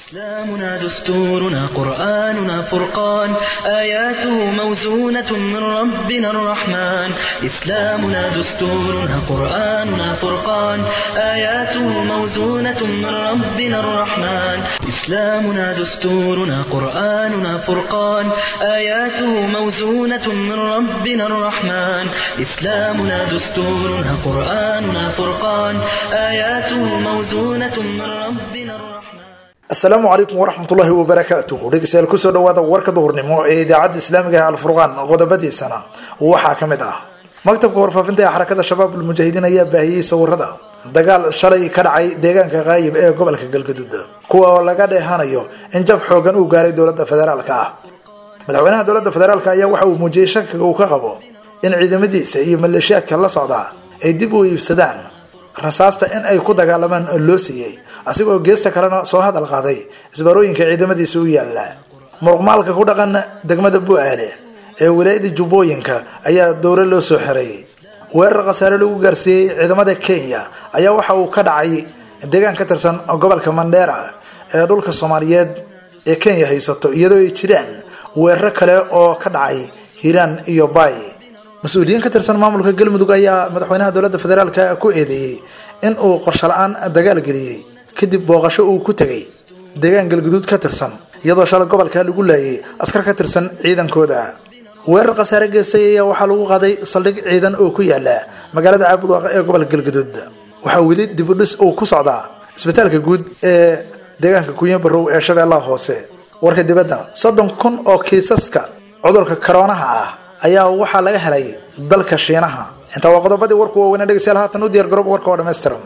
إسلامنا دستورنا قرآننا فرقان آياته موزونة من ربنا الرحمن إسلامنا دستورنا قرآننا فرقان آياته موزونة من ربنا الرحمن إسلامنا دستورنا قرآننا فرقان آياته موزونة من ربنا الرحمن إسلامنا دستورنا قرآننا فرقان آياته موزونة من ربنا الرحمن asalaamu calaykum waraxmatullaahi wabarakaatuhu dhegeystayaal kusoo dhawaada warka duhurnimo ee idaacadda islaamiga ee alfurqaan qodobadiisana waxaa ka mid ah maktabka warfaafinta ee xarakada shabaab ulmujaahidiin ayaa baahiyey sawirada dagaal shalay ka dhacay deegaanka qaayib ee gobolka galgaduud kuwa oo laga dheehanayo in jab xoogan uu gaaray dowladda federaalka ah madaxweynaha dowladda federaalk ayaa waxa uu muujiyey shakiga uu ka qabo in ciidamadiisa iyo maleeshiyaadka la socda ay dib u iibsadaan rasaasta in ay ku dagaalamaan loo siiyey asigoo geesta kalena soo hadal qaaday isbaarooyinka ciidamadiisa u yaalla muruqmaalka ku dhaqan degmada bu-aale ee wilaayada jubbooyinka ayaa dowlo loo soo xiray weerar khasaare lagu gaarsiiyey ciidamada kenya ayaa waxa uu ka dhacay deegaan ka tirsan gobolka mandheera ee dhulka soomaaliyeed ee kenya haysato iyadoo ay jiraan weeraro kale oo ka dhacay hiiraan iyo baay mas-uuliyiin ka tirsan maamulka galmudug ayaa madaxweynaha dowladda federaalk ku eedeeyey in uu qorsho la-aan dagaal geliyey kadib booqasho uu ku tegay deegaan galguduud ka tirsan iyadoo shalay gobolka lagu laayay askar ka tirsan ciidankooda weerar khasaare geystay ayaa waxaa lagu qaaday saldhig ciidan oo ku yaala magaalada caabudwaaqa ee gobolka galguduud waxaa weli dibudhis uu ku socdaa isbitaalka guud ee deegaanka kunyo barow ee shabeellaha hoose warka dibadda soddon kun oo kiisaska cudurka koroonaha ah ayaa waxaa laga helay dalka shiinaha intaa waa qodobadii warku waaweynaa dhegeystayaal haatan u diyaar garoob warka oo dhammaystiran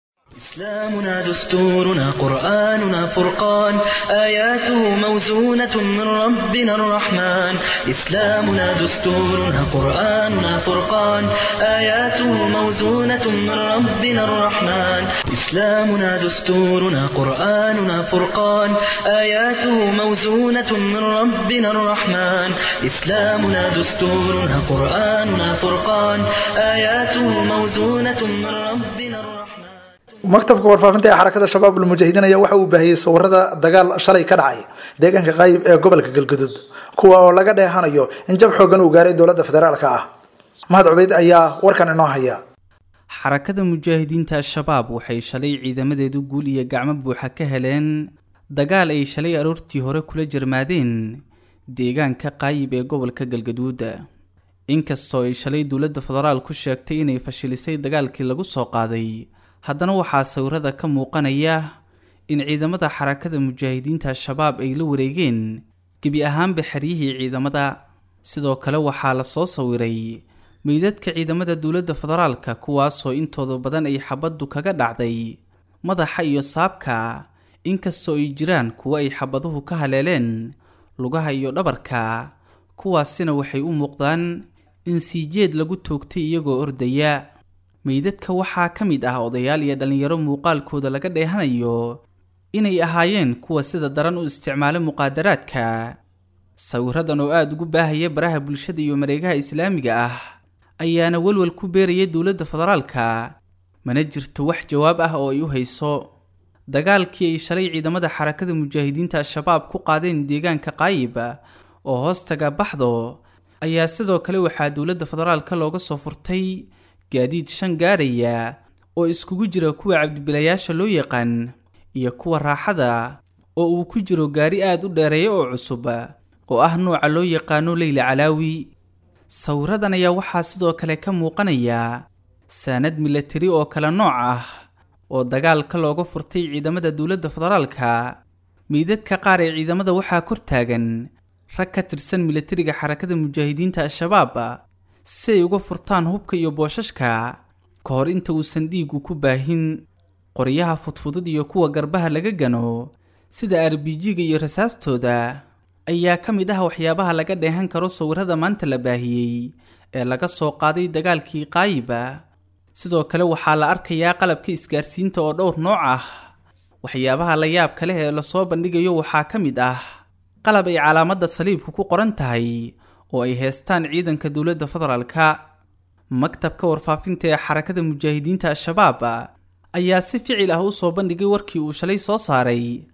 إسلامنا دستورنا قرآننا فرقان آياته موزونة من ربنا الرحمن إسلامنا دستورنا قرآننا فرقان آياته موزونة من ربنا الرحمن إسلامنا دستورنا قرآننا فرقان آياته موزونة من ربنا الرحمن إسلامنا دستورنا قرآننا فرقان آياته موزونة من ربنا الرحمن maktabka warfaafinta ee xarakada shabaab ulmujaahidiin ayaa waxa uu baahiyey sawirada dagaal shalay ka dhacay deegaanka qaayib ee gobolka galguduud kuwa oo laga dheehanayo in jab xoogan uu gaaray dowladda federaalka ah mahad cubeyd ayaa warkan inoo haya xarakada mujaahidiinta al-shabaab waxay shalay ciidamadeedu guul iyo gacmo buuxa ka heleen dagaal ay shalay aroortii hore kula jarmaadeen deegaanka qaayib ee gobolka galgaduud inkastoo ay shalay dowladda federaal ku sheegtay inay fashilisay dagaalkii lagu soo qaaday haddana waxaa sawirada ka muuqanaya in ciidamada xarakada mujaahidiinta al-shabaab ay la wareegeen gebi ahaanba xeryihii ciidamada sidoo kale waxaa la soo sawiray meydadka ciidamada dowladda federaalka kuwaasoo intooda badan ay xabaddu kaga dhacday madaxa iyo saabka inkastoo ay jiraan kuwo ay xabaduhu ka haleeleen lugaha iyo dhabarka kuwaasina waxay u muuqdaan in siijeed lagu toogtay iyagoo ordaya meydadka waxaa ka mid ah odayaal iyo dhallinyaro muuqaalkooda laga dheehanayo inay ahaayeen kuwa sida daran u isticmaala muqaadaraadka sawiradan oo aada ugu baahaya baraha bulshada iyo mareegaha islaamiga ah ayaana walwal ku beeraya dowladda federaalka mana jirto wax jawaab ah oo ay u hayso dagaalkii ay shalay ciidamada xarakada mujaahidiinta al-shabaab ku qaadeen deegaanka qaayib oo hoostaga baxdo ayaa sidoo kale waxaa dowladda federaalka looga soo furtay gaadiid shan gaaraya oo iskugu jira kuwa cabdibilayaasha loo yaqaan iyo kuwa raaxada oo uu ku jiro gaari aada u dheereeya oo cusub oo ah nooca loo yaqaano leyla calaawi sawiradan ayaa waxaa sidoo kale ka muuqanaya saanad milatari oo kale nooc ah oo dagaalka looga furtay ciidamada dowladda federaalka meydadka qaar ee ciidamada waxaa kor taagan rag ka tirsan milatariga xarakada mujaahidiinta al-shabaab si ay uga furtaan hubka iyo boosashka ka hor inta uusan dhiigu ku baahin qoryaha fudfudud iyo kuwa garbaha laga gano sida arbijiga iyo rasaastooda ayaa ka mid ah waxyaabaha laga dheehan karo sawirada maanta la baahiyey ee laga soo qaaday dagaalkii qaayiba sidoo kale waxaa la arkayaa qalabka isgaarsiinta oo dhowr nooc ah waxyaabaha la yaabka leh ee lasoo bandhigayo waxaa ka mid ah qalab ay calaamadda saliibku ku qoran tahay oo ay heestaan ciidanka dowladda federaalka maktabka warfaafinta ee xarakada mujaahidiinta al-shabaab ayaa si ficil ah u soo bandhigay warkii uu shalay soo saaray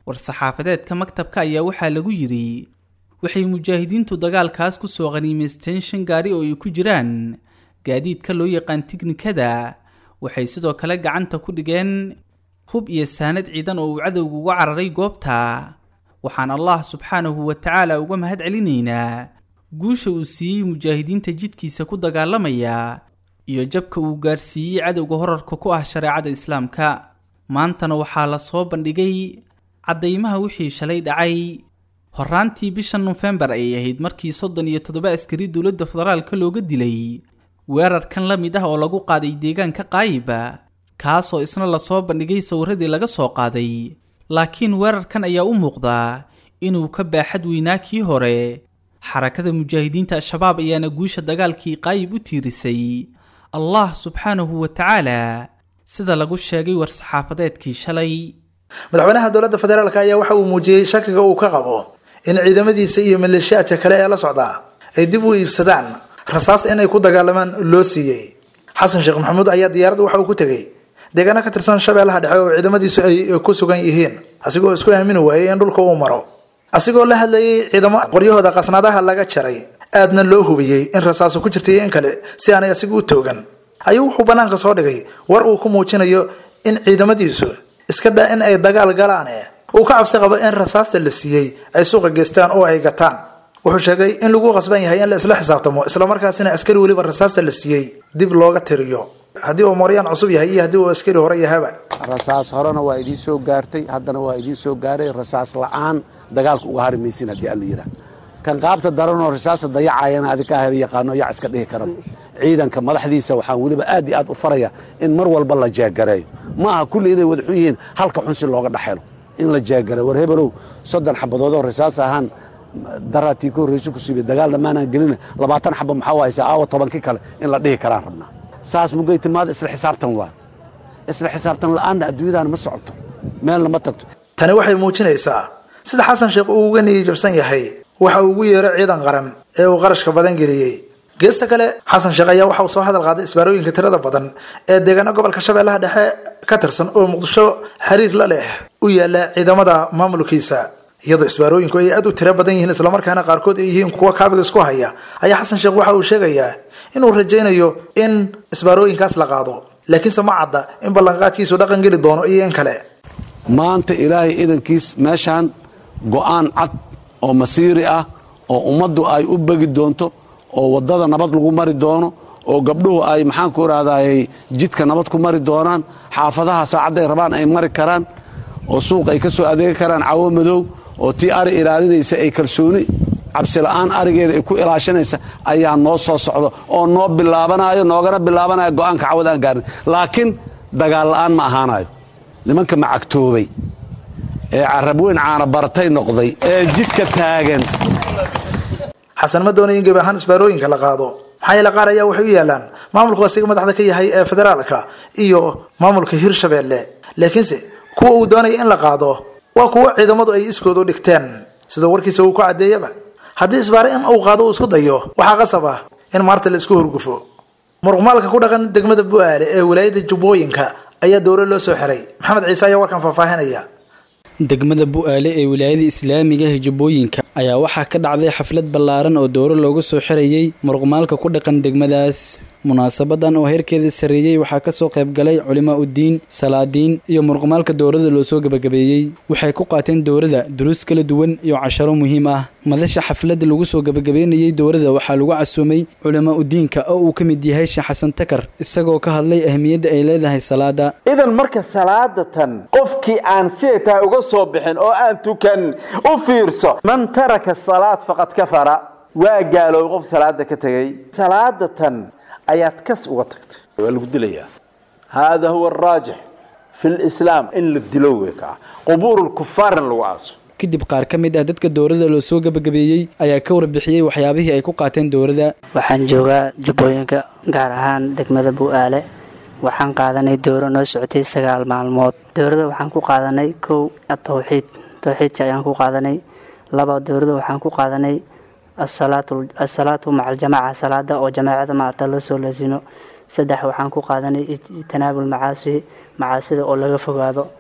war-saxaafadeedka maktabka ayaa waxaa lagu yidhi waxay mujaahidiintu dagaalkaas ku soo qhaniimaysteen shan gaari oo ay ku jiraan gaadiidka loo yaqaan tiknikada waxay sidoo kale gacanta ku dhigeen hub iyo saanad ciidan oo uu cadowga uga cararay goobta waxaan allah subxaanahu wa tacaala uga mahad celinaynaa guusha uu siiyey mujaahidiinta jidkiisa ku dagaalamaya iyo jabka uu gaarsiiyey cadowga horarka ku ah shareecada islaamka maantana waxaa la soo bandhigay caddaymaha wixii shalay dhacay horaantii bisha nofembar ayay ahayd markii soddon iyo toddoba askari dowladda federaalka looga dilay weerarkan la mid ah oo lagu qaaday deegaanka qaayiba kaasoo isna lasoo bandhigay sawiradii laga soo qaaday laakiin weerarkan ayaa u muuqdaa inuu ka baaxad weynaa kii hore xarakada mujaahidiinta al-shabaab ayaana guusha dagaalkii qaayib u tiirisay allah subxaanahu wa tacaala sida lagu sheegay war-saxaafadeedkii shalay madaxweynaha dowladda federaalk ayaa waxa uu muujiyey shakiga uu ka qabo in ciidamadiisa iyo maleeshiyaadka kale ee la socdaa ay dib u iibsadaan rasaas inay ku dagaalamaan loo siiyey xasan sheekh maxamuud ayaa diyaaradda waxa uu ku tegey deegaano ka tirsan shabeellaha dhexe oo ciidamadiisu ay ku sugan yihiin asigoo isku aamini waayey in dhulka uu maro asigoo la hadlayay ciidamo qoryahooda qasnaadaha laga jaray aadna loo hubiyey in rasaasu ku jirtay in kale si aanay asiga u toogan ayuu wuxuu bannaanka soo dhigay war uu ku muujinayo in ciidamadiisu iska daa in ay dagaal galaane uu ka cabsi qabo in rasaasta la siiyey ay suuqa geystaan oo ay gataan wuxuu sheegay in lagu qasban yahay in la isla xisaabtamo islamarkaasina askari weliba rasaasta la siiyey dib looga tiriyo haddii uu mooryaan cusub yahay iyo haddii uu askari hore yahaba rasaas horena waa idiin soo gaartay haddana waa idiin soo gaaray rasaas la-aan dagaalka uga hari maysin haddii alla yidhaah kan qaabta daranoo rasaasta dayacayana adika haba yaqaano yac iska dhihi karaba ciidanka madaxdiisa waxaan weliba aad iyo aad u faraya in mar walba la jeegareeyo ma aha kulli inay wada xun yihiin halka xun si looga dhexelo in la jeegareeyo war hebelow soddon xabadoodoo rasaas ahaan daraatii ka horraysa ku siibay dagaal dhammaanaan gelina labaatan xaba maxaa haysaa aawa tobankii kale in la dhihi karaan rabnaa saas mugay timaada isla xisaabtan waa isla xisaabtan la-aanna adduunyadaan ma socoto meelna ma tagto tani waxay muujinaysaa sida xasan sheekh uu uga niyijabsan yahay waxa uu ugu yeero ciidan qaran ee uu qarashka badan geliyey geesta kale xasan sheekh ayaa waxa uu soo hadal qaaday isbaarooyinka tirada badan ee deegaano gobolka shabeellaha dhexe ka tirsan oo muqdisho xiriir la leh u yaala ciidamada maamulkiisa iyadoo isbaarooyinku ay aad u tiro badan yihiin islamarkaana qaarkood ay yihiin kuwa kaabiga isku haya ayaa xasan sheekh waxa uu sheegayaa inuu rajaynayo in isbaarooyinkaas la qaado laakiinse ma cadda in ballanqaadkiisu dhaqan geli doono iyo in kale maanta ilaahay idankiis meeshaan go'aan cad oo masiiri ah oo ummaddu ay u begi doonto oo waddada nabad lagu mari doono oo gabdhuhu ay maxaanku idhahdayy jidka nabad ku mari doonaan xaafadaha saacadday rabaan ay mari karaan oo suuq ay ka soo adeegi karaan cawo madow oo tii ari ilaalinaysa ay kalsooni cabsila'aan arigeeda ay ku ilaashanaysa ayaa noo soo socdo oo noo bilaabanayo noogana bilaabanayo go'aanka cawad aan gaarin laakiin dagaal la'aan ma ahaanayo nimanka macagtoobay ee carabweyn caana baratay noqday ee jidka taagan xasan ma doonay in gebi ahaan isbaarooyinka la qaado maxaa yeele qaar ayaa waxay u yaalaan maamulku asiga madaxda ka yahay ee federaalka iyo maamulka hirshabeelle laakiinse kuwa uu doonaya in la qaado waa kuwo ciidamadu ay iskoodu dhigteen sida warkiisa uu ku caddeeyaba haddii isbaare in uu qaado uu isku dayo waxaa qasab ah in maarta la isku horgufo muruqmaalka ku dhaqan degmada bu-aale ee walaayada jubbooyinka ayaa dowlo loo soo xiray maxamed ciise ayaa warkan faahfaahinaya degmada bu-aale ee wilaayada islaamiga hijabbooyinka ayaa waxaa ka dhacday xaflad ballaaran oo dowro loogu soo xirayey muruqmaalka ku dhaqan degmadaas munaasabadan oo heerkeeda sarreeyey waxaa kasoo qaybgalay culimaa uddiin salaadiin iyo muruqmaalka dowrada loo soo gebagabeeyey waxay ku qaateen dowrada duruus kala duwan iyo casharo muhiim ah madasha xafladda lagu soo gebagabeynayey dowrada waxaa lagu casuumay culimaa uddiinka oo uu ka mid yahay sheekh xasan takar isagoo ka hadlay ahmiyadda ay leedahay salaada idan marka salaadatan qofkii aan siday tahay uga soo bixin oo aan tukan u fiirso man taraka salaad faqad kafara waa gaaloobay qof salaada ka tegey salaadatan ayaad kas uga tagtay waa lagu dilayaa hada huwa araajix fi lislaam in la dilo wey kaa qubuur lkufaar in lagu aaso kadib qaar ka mid ah dadka dowrada loo soo gebagabeeyey ayaa ka warbixiyey waxyaabihii ay ku qaateen dowrada waxaan joogaa jubbooyinka gaar ahaan degmada bu-aale waxaan qaadanay dowro noo socotay sagaal maalmood dowrada waxaan ku qaadanay kow atawxiid tawxiidka ayaan ku qaadanay laba dowrada waxaan ku qaadanay asalaatu maca aljamaca salaada oo jamaacada maarta loo soo laasimo saddex waxaan ku qaadanay ijtinaabul macaasi macaasida oo laga fogaado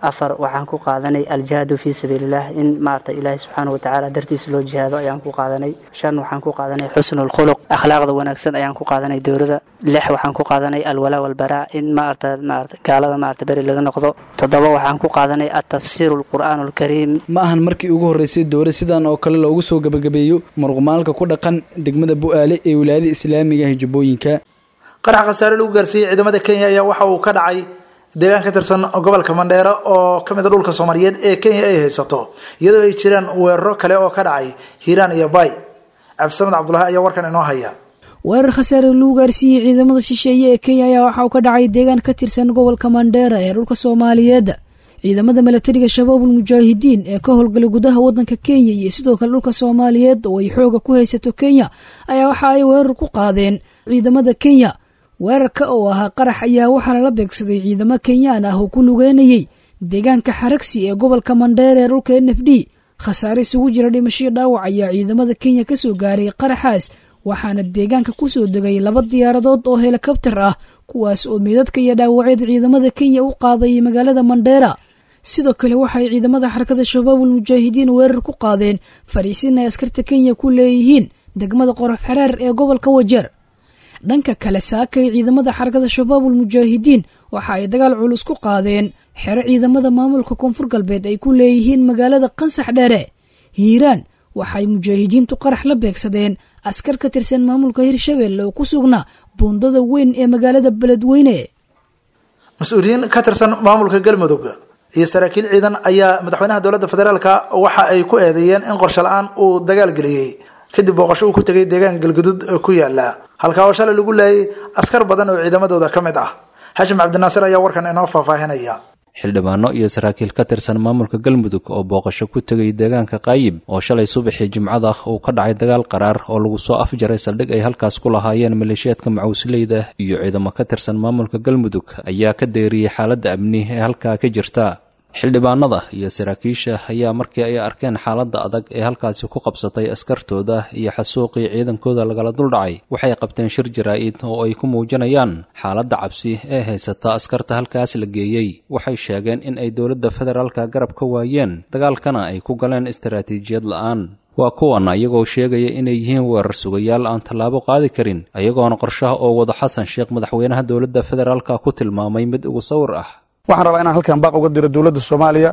afar waxaan ku qaadanay aljihaadu fii sabiililah in maarata ilaahi subxaana watacaala dartiisa loo jihaado ayaan ku qaadanay shan waxaan ku qaadanay xusnulkhuluq akhlaaqda wanaagsan ayaan ku qaadanay dowlada lix waxaan ku qaadanay alwalaa walbaraa in maarata maarata gaalada maarata beri laga noqdo toddoba waxaan ku qaadanay atafsiiru alqur'aan alkariim ma ahan markii ugu horreysay dowra sidan oo kale loogu soo gebagabeeyo muruqmaalka ku dhaqan degmada bu-aale ee wilaayada islaamiga ah jubbooyinka qarax khasaare lagu gaarsiiyey ciidamada kenya ayaa waxa uu ka dhacay deegaan ka tirsan gobolka mandheero oo ka mid a dhulka soomaaliyeed ee kenya ay haysato iyadoo ay jiraan weeraro kale oo ka dhacay hiiraan iyo bay cabdisamed cabdulahi ayaa warkan inoo haya weerar khasaare lagu gaarsiiyey ciidamada shisheeye ee kenya ayaa waxa uu ka dhacay deegaan ka tirsan gobolka mandheera ee dhulka soomaaliyeed ciidamada milatariga shabaabul mujaahidiin ee ka howlgalay gudaha wadanka kenya iyo sidoo kale dhulka soomaaliyeed oo ay xooga ku haysato kenya ayaa waxa ay weerar ku qaadeen ciidamada kenya weerarka oo ahaa qarax ayaa waxaa lala beegsaday ciidamo kenyaan ah oo ku lugeynayey deegaanka xaragsi ee gobolka mandheer ee dhulka n f d khasaare isugu jira dhimasho dhaawac ayaa ciidamada kenya kasoo gaaray qaraxaas waxaana deegaanka kusoo degay laba diyaaradood oo helikabtar ah kuwaas oo meedadka iyo dhaawacyada ciidamada kenya u qaadayay magaalada mandheera sidoo kale waxaay ciidamada xarakada shabaabul mujaahidiin weerar ku qaadeen fariisin ay askarta kenya ku leeyihiin degmada qorof xereer ee gobolka wajeer dhanka kale saakay ciidamada xarakada shabaabul mujaahidiin waxa ay dagaal culus ku qaadeen xero ciidamada maamulka koonfur galbeed ay ku leeyihiin magaalada qansax dheere hiiraan waxay mujaahidiintu qarax la beegsadeen askar ka tirsan maamulka hirshabelle oo ku sugnaa buundada weyn ee magaalada beledweyne mas-uuliyiin ka tirsan maamulka galmudug iyo saraakiil ciidan ayaa madaxweynaha dowladda federaalka waxa ay ku eedeeyeen in qorshe la-aan uu dagaal geliyey kadib booqasho uu ku tegay deegaan galguduud ku yaala halkaa oo shalay lagu laayay askar badan oo ciidamadooda ka mid ah xashim cabdinaasir ayaa warkan inoo faahfaahinaya xildhibaano iyo saraakiil ka tirsan maamulka galmudug oo booqasho ku tegay deegaanka qaayib oo shalay subaxii jimcada uu ka dhacay dagaal qaraar oo lagu soo afjaray saldhig ay halkaas ku lahaayeen maleeshiyaadka macuusleyda iyo ciidamo ka tirsan maamulka galmudug ayaa ka deeriyey xaaladda amni ee halkaa ka jirta xildhibaanada iyo saraakiisha ayaa markii ay arkeen xaaladda adag ee halkaasi ku qabsatay askartooda iyo xasuuqii ciidankooda lagala duldhacay waxay qabteen shir jaraa-id oo ay ku muujinayaan xaaladda cabsi ee haysata askarta halkaas la geeyey waxay sheegeen in ay dowladda federaalka garab ka waayeen dagaalkana ay ku galeen istaraatiijiyad la-aan waa kuwan ayagoo sheegaya inay yihiin weerar sugayaal aan tallaabo qaadi karin ayagoona qorshaha oo wado xasan sheekh madaxweynaha dowladda federaalka ku tilmaamay mid ugu sawir ah waxaan rabaa inaan halkan baaq uga diro dowladda soomaaliya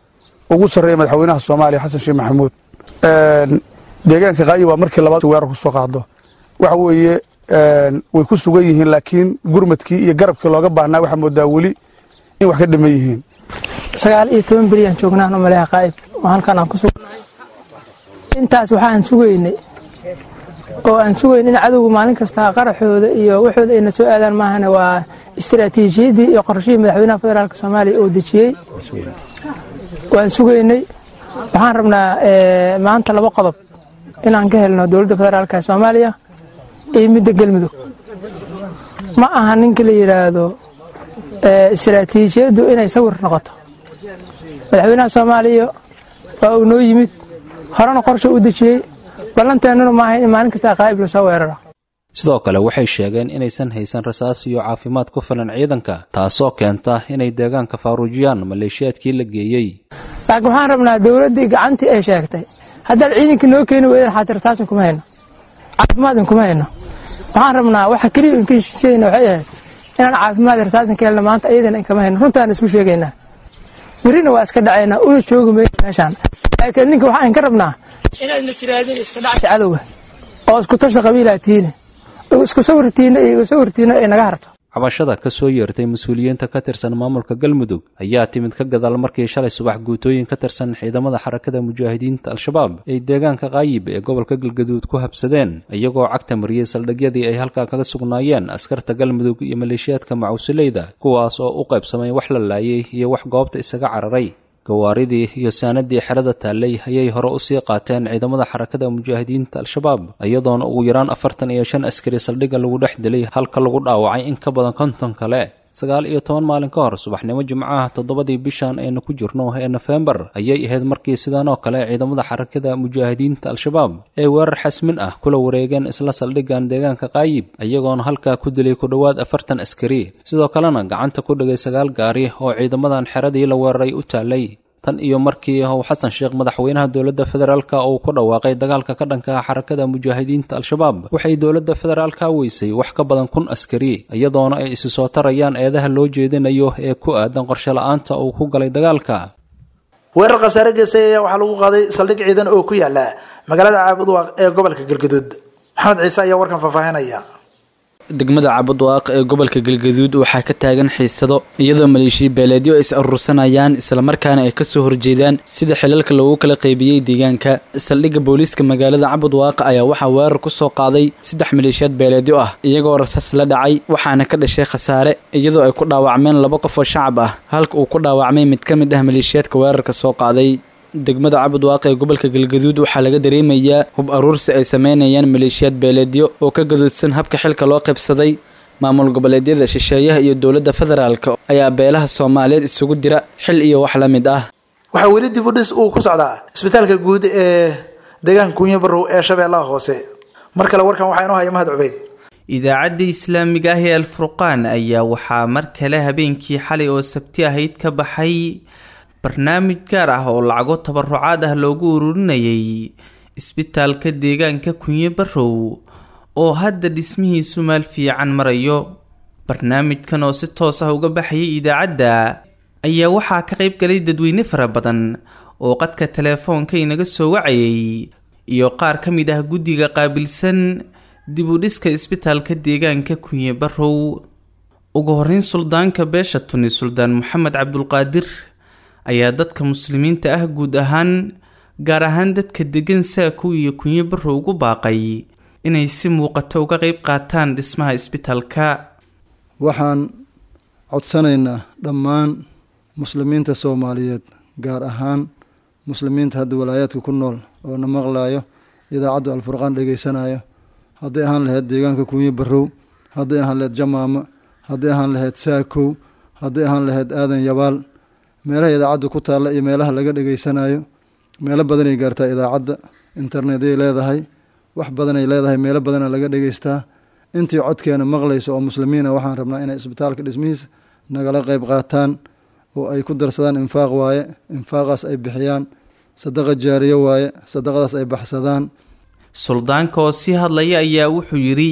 ugu sarreeya madaxweynaha soomaaliya xasan sheekh maxamuud deegaanka qaayi waa markii labaad weerar ku soo qaado waxa weeye way ku sugan yihiin laakiin gurmadkii iyo garabkii looga baahnaa waxaa moodaa weli in wax ka dhiman yihiin sagaal iyo toban beriyaan joognaan umaleha qaa'ib oo halkan aan ku sugnahay intaas waxaan sugaynay oo aan sugayn in cadowga maalin kasta qaraxooda iyo waxooda ayna soo aadaan maahane waa istaraatiijiyaddii iyo qorshihii madaxweynaha federaalk soomaaliya oo dejiyey waan sugaynay waxaan rabnaa maanta laba qodob inaan ka helno dowladda federaalk soomaaliya iyo midda galmudug ma aha ninka la yidhaahdo istaraatiijiyaddu inay sawir noqoto madaxweynaha soomaaliya waa uu noo yimid horena qorsha u dejiyey ballanteennuna maaha in maalin kasta qaa'ib lasoo weeraro sidoo kale waxay sheegeen inaysan haysan rasaas iyo caafimaad ku filan ciidanka taasoo keenta inay deegaanka faaruujiyaan maleeshiyaadkii la geeyey laakiin waxaan rabnaa dowladdii gacantii ay sheegtay haddaad ciidankii noo keeni weydaan xaati rasaasin kuma hayno caafimaadin kuma hayno waxaan rabnaa waxa keliya inka sheegayna waxay ahayd inaan caafimaad rasaasin ka helna maanta iyadana inkama hayno runtaan isku sheegaynaa berrina waa iska dhacaynaa una joogi mayno meeshaan laakiin ninka waxaan ka rabnaa inaadna tiraadin iska dhacsa cadowga oo isku tasha qabiilaa tiine isku sawirtiina iyo igu sawirtiina ay naga harto cabashada ka soo yeertay mas-uuliyiinta ka tirsan maamulka galmudug ayaa timid ka gadaal markii shalay subax guutooyin ka tirsan ciidamada xarakada mujaahidiinta al-shabaab ay deegaanka qaayib ee gobolka galgaduud ku habsadeen iyagoo cagta mariyey saldhigyadii ay halkaa kaga sugnaayeen askarta galmudug iyo maleeshiyaadka macuusileyda kuwaas oo u qaybsamay wax la laayay iyo wax goobta isaga cararay gawaaridii iyo saanadii xerada taallay ayay hore usii qaateen ciidamada xarakada mujaahidiinta al-shabaab iyadoona ugu yaraan afartan iyo shan askari saldhigga lagu dhex dilay halka lagu dhaawacay in ka badan konton kale sagaal iyo toban maalin ka hor subaxnimo jimcaha toddobadii bishan aynu ku jirno ee nofembar ayay ahayd markii sidan oo kale ciidamada xarakada mujaahidiinta al-shabaab ee weerar xasmin ah kula wareegeen isla saldhiggan deegaanka qaayib iyagoona halkaa ku dilay ku dhowaad afartan askari sidoo kalena gacanta ku dhigay sagaal gaari oo ciidamadan xeradii la weeraray u taallay tan iyo markii uu xasan sheekh madaxweynaha dowladda federaalka uu ku dhawaaqay dagaalka ka dhanka ah xarakada mujaahidiinta al-shabaab waxay dowladda federaalka weysay wax ka badan kun askari iyadoona ay isi soo tarayaan eedaha loo jeedinayo ee ku aadan qorshe la-aanta uu ku galay dagaalka weerar khasaare geesay ayaa waxaa lagu qaaday saldhig ciidan oo ku yaala magaalada caabudwaaq ee gobolka galgaduud maxamed ciise ayaa warkan faahfaahinaya degmada cabudwaaq ee gobolka galgaduud waxaa ka taagan xiisado iyadoo maleeshiya beeleedyo is urursanayaan islamarkaana ay kasoo horjeedaan sida xilalka loogu kala qaybiyey deegaanka saldhigga booliiska magaalada cabudwaaq ayaa waxaa weerar kusoo qaaday saddex maleeshiyaad beeleedyo ah iyagoo rasaas la dhacay waxaana ka dhashay khasaare iyadoo ay ku dhaawacmeen laba qof oo shacab ah halka uu ku dhaawacmay mid ka mid ah maleeshiyaadka weerarka soo qaaday degmada cabudwaaq ee gobolka galgaduud waxaa laga dareemayaa hub aruursi ay sameynayaan maleeshiyaad beeleedyo oo ka gaduudsan habka xilka loo qaybsaday maamul goboleedyada shisheeyaha iyo dowladda federaalk ayaa beelaha soomaaliyeed isugu dira xil iyo wax la mid ah waxaa weli dib u dhis uu ku socdaa isbitaalka guud ee deegaanka kunyo barow ee shabeellaha hoose mar kale warkan waxaa inoo haya mahad cubeyd idaacadda islaamiga ah ee alfurqaan ayaa waxaa mar kale habeenkii xalay oo sabti ahayd ka baxay barnaamij gaar ah oo lacago tabarucaad ah loogu ururinayay isbitaalka deegaanka kunyo barow oo hadda dhismihiisu maal fiican marayo barnaamijkan oo si toos ah uga baxayay idaacadda ayaa waxaa ka qayb galay dadweyne fara badan oo qadka teleefoonka inaga soo wacayay iyo qaar ka mid ah guddiga qaabilsan dib u dhiska isbitaalka deegaanka kunyo barow ugu horeyn suldaanka beesha tuni suldaan maxamed cabdulqaadir ayaa dadka muslimiinta ah guud ahaan gaar ahaan dadka degan saakow iyo kunyo barow ugu baaqay inay si muuqato uga qeyb qaataan dhismaha isbitaalka waxaan codsanaynaa dhammaan muslimiinta soomaaliyeed gaar ahaan muslimiinta hadda walaayaadka ku nool oo na maqlayo idaacaddu alfurqaan dhegeysanayo hadday ahaan lahayd deegaanka kunyo barow hadday ahaan lahayd jamaama hadday ahaan lahayd saakow hadday ahaan lahayd aadan yabaal meelaha idaacadda ku taalla iyo meelaha laga dhegeysanayo meelo badanay gaartaa idaacadda internetyay leedahay wax badanay leedahay meelo badana laga dhegeystaa intii codkeena maqlayso oo muslimiina waxaan rabnaa inay isbitaalka dhismihiis nagala qeyb qaataan oo ay ku darsadaan infaaq waaye infaaqaas ay bixiyaan sadaqa jaariyo waaye sadaqadaas ay baxsadaan suldaanka oo sii hadlaya ayaa wuxuu yidhi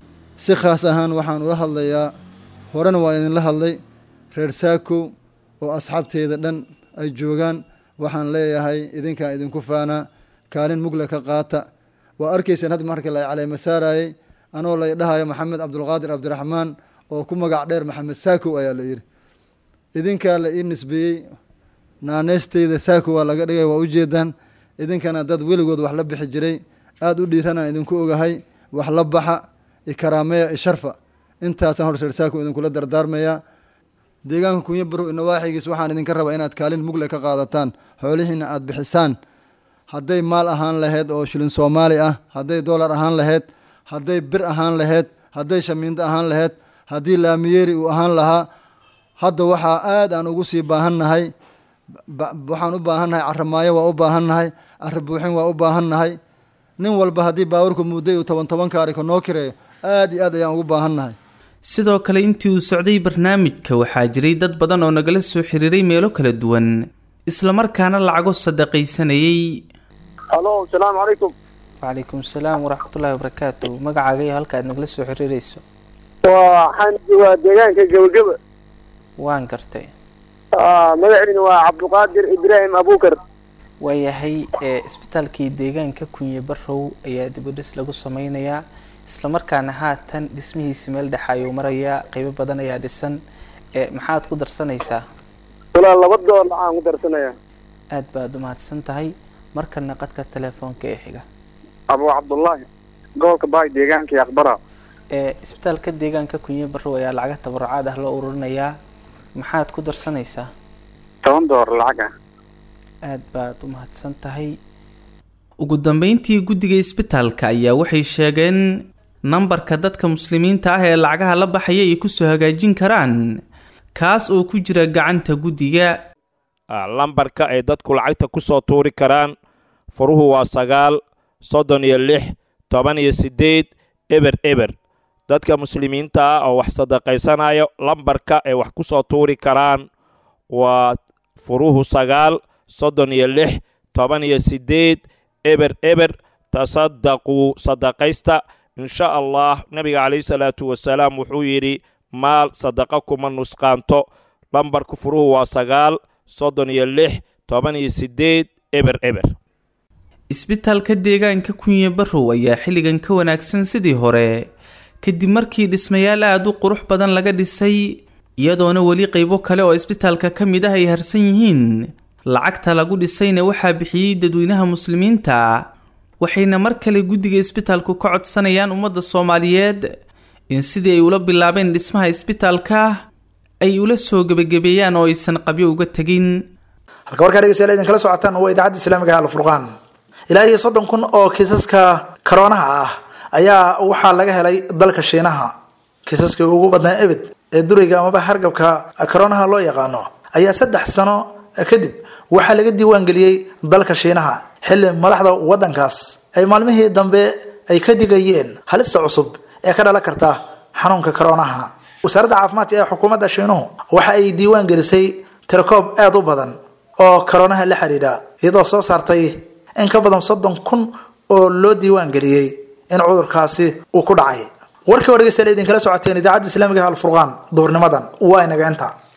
si khaas ahaan waxaan ula hadlayaa horena waa idinla hadlay reer saakow oo asxaabteyda dhan ay joogaan waxaan leeyahay idinkaan idinku faanaa kaalin mugle ka qaata waa arkayseen hadda marka la caleema saarayey anoo lay dhahayo maxamed cabdulqaadir cabdiraxmaan oo ku magac dheer maxamed saakow ayaa la yidhi idinkaa la ii nisbeeyey naaneysteyda saakow waa laga dhigay waa ujeedaan idinkana dad weligood wax la bixi jiray aada u dhiiranaan idinku ogahay wax la baxa ikaraameya isharfa intaasaan hor reer saakow idinkula dardaarmayaa deegaanka kunyo barow inawaaxigiis waxaan idinka rabaa inaad kaalin mugle ka qaadataan xoolihiina aada bixisaan hadday maal ahaan lahayd oo shilin soomaali ah hadday dollar ahaan lahayd hadday bir ahaan lahayd hadday shamiindo ahaan lahayd haddii laamiyeeri uu ahaan lahaa hadda waxaa aad aan ugu sii baahannahay waxaan u baahannahay caramaayo waa u baahannahay cari buuxin waa u baahannahay nin walba haddii baawarku mudday uu toban toban kaariko noo kireeyo aad iyo aad ayaan ugu baahannahay sidoo kale intii uu socday barnaamijka waxaa jiray dad badan oo nagala soo xiriiray meelo kala duwan islamarkaana lacago sadaqaysanayay halo asalaamu calaykum wacalaykum asalaam waraxmatullaahi wabarakaatu magacaaga iyo halka aad nagala soo xiriirayso waxaan waa deegaanka gebageba waan gartay magaciina waa cabduqaadir ibraahim abukar waayahay isbitaalkii deegaanka kunye barow ayaa dib u dhis lagu sameynayaa islamarkaana haatan dhismihiisi meel dhexa ayuu marayaa qeybo badan ayaa dhisan maxaad ku darsanaysaa walaa laba dool waxaan ku darsanayaa aad baad u mahadsan tahay markana qadka telefoonka ee xiga abu cabdullaahi gobolka baay deegaanka iyo aqbara isbitaalka deegaanka kunye barow ayaa lacaga tabarucaad ah loo ururinayaa maxaad ku darsanaysaa toban door lacag ah aad baad u mahadsan tahay ugu dambeyntii guddiga isbitaalka ayaa waxay sheegeen nambarka dadka muslimiinta ah ee lacagaha la baxaya ay kusoo hagaajin karaan kaas oo ku jira gacanta guddiga lambarka ay dadku lacagta ku soo tuuri karaan furuhu waa sagaal soddon iyo lix toban iyo siddeed eber eber dadka muslimiinta ah oo wax sadaqaysanayo lambarka ay wax ku soo tuuri karaan waa furuhu sagaal soddon iyo lix toban iyo siddeed eber eber tasadaquu sadaqaysta insha allah nebiga calayhi salaatu wasalaam wuxuu yidhi maal sadaqa kuma nusqaanto lambarka furuhu waa sagaal soddon iyo lix toban iyo siddeed eber eber isbitaalka deegaanka kunye barrow ayaa xilligan ka wanaagsan sidii hore kadib markii dhismayaal aada u qurux badan laga dhisay iyadoona weli qaybo kale oo isbitaalka ka mid ah ay harsan yihiin lacagta lagu dhisayna waxaa bixiyey dadweynaha muslimiinta waxayna mar kale guddiga isbitaalku ka codsanayaan ummadda soomaaliyeed in sidii ay ula bilaabeen dhismaha isbitaalka ay ula soo gebagabeeyaan oo aysan qabyo uga tegin halka warkaa dhegeystayaal idinkala socotaan waa idaacadda islaamiga ah alfurqaan ilaa iyo soddon kun oo kiisaska karoonaha ah ayaa waxaa laga helay dalka shiinaha kiisaskii ugu badnaa ebed ee duriga amaba hargabka karoonaha loo yaqaano ayaa saddex sano kadib waxaa laga diiwaangeliyey dalka shiinaha xilli madaxda waddankaas ay maalmihii dambe ay ka digayeen halista cusub ee ka dhalan karta xanuunka karoonaha wasaaradda caafimaadka ee xukuumadda shiinuhu waxa ay diiwaan gelisay tirakoob aada u badan oo karoonaha la xidhiidha iyadoo soo saartay in ka badan soddon kun oo loo diiwaan geliyey in cudurkaasi uu ku dhacay warkii oo dhegeystayaal idinkala socoteen idaacadda islaamiga alfurqaan duhurnimadan waa inaga inta